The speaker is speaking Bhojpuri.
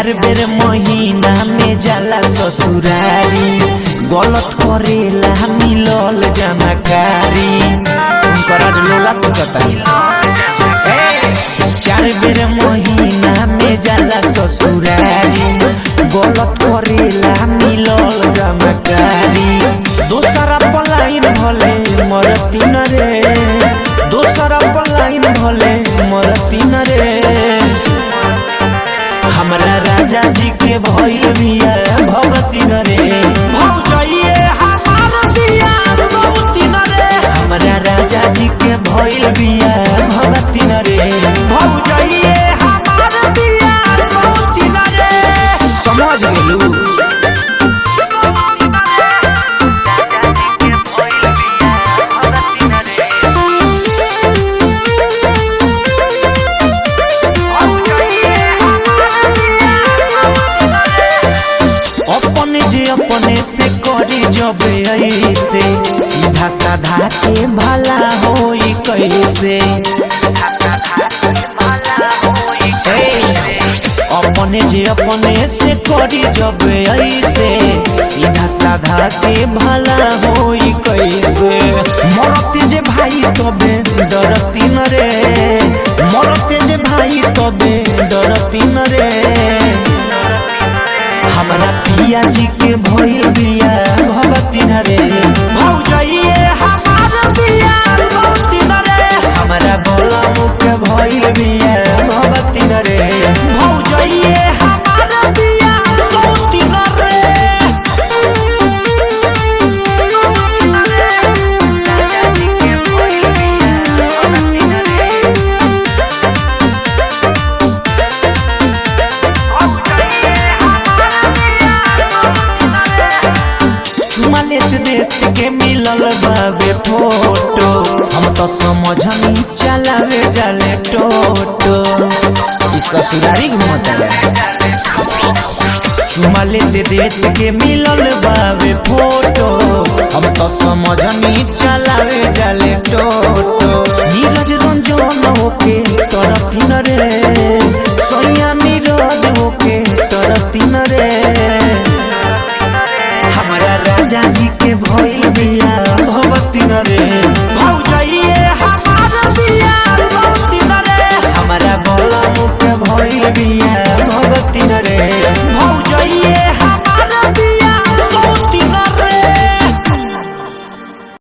चार बेर महीना में जाला ससुरारी गलत करेला मिलल जमाकारी तुमकर आज लोला कुचतानी चार बेर महीना में जाला ससुरारी गलत करेला मिलल जमाकारी दोसरा पलाइन भले मरती न रे दोसरा पलाइन भले मरती न रे हमरा राजा जी के भइल बिया भगती न रे भौजाइए हमार बिया सौती न रे हमरा राजा जी के भइल बिया भगती न रे भौजाइए हमार बिया सौती न रे समझ गेलू अपने जे अपने से करी जब ऐसे सीधा साधा के भला होई कैसे अपने जे अपने से करी जब ऐसे सीधा साधा के भला होई कैसे मरते जे भाई तबे डरती न रे मरते जे भाई तबे डरती न रे हमरा पिया जी के भइल बिया भगती न रे भौजाइए हमार बिया सौती न रे हमरा बोला मुख भइल बिया भगती न रे भौजाइए हमार बिया सौती न रे चुमा लेत देत के मिलल बाबे फोटो हम तो समझनी चलावे जाले टोटो ई ससुरारी घूमता चुमा लेत देत के मिलल बाबे फोटो हम तो समझनी चलावे जाले टोटो नीरज रंजन होके तरती न रे सैया नीरज होके तरती न रे हमरा राजा जी के भइल बिया